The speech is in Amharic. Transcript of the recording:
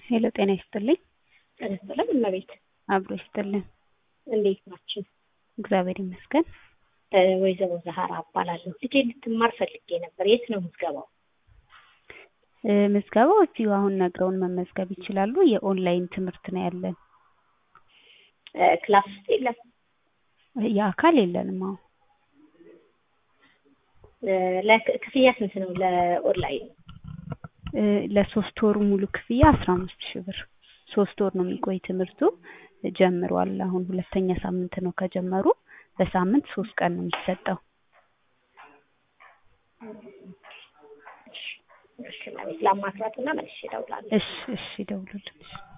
ሄሎ ጤና ይስጥልኝ። ጤና ይስጥልኝ እመቤት፣ አብሮ ይስጥልን። እንዴት ናችሁ? እግዚአብሔር ይመስገን። እ ወይዘሮ ዛህራ እባላለሁ። ልጄ ልትማር ፈልጌ ነበር። የት ነው ምዝገባው? እ ምዝገባው እዚሁ አሁን ነግረውን መመዝገብ ይችላሉ። የኦንላይን ትምህርት ነው ያለን። እ ክላስ ውስጥ የለም? የአካል የለንም። አሁን እ ለክ- ክፍያ ስንት ነው ለኦንላይን? እ ለሶስት ወሩ ሙሉ ክፍያ አስራ አምስት ሺህ ብር። ሶስት ወር ነው የሚቆይ ትምህርቱ። ጀምሯል። አሁን ሁለተኛ ሳምንት ነው ከጀመሩ። በሳምንት ሶስት ቀን ነው የሚሰጠው። እሺ እመቤት፣ ላማክራትና መልሼ እደውላለሁ። እሺ እሺ፣ ደውሉልን።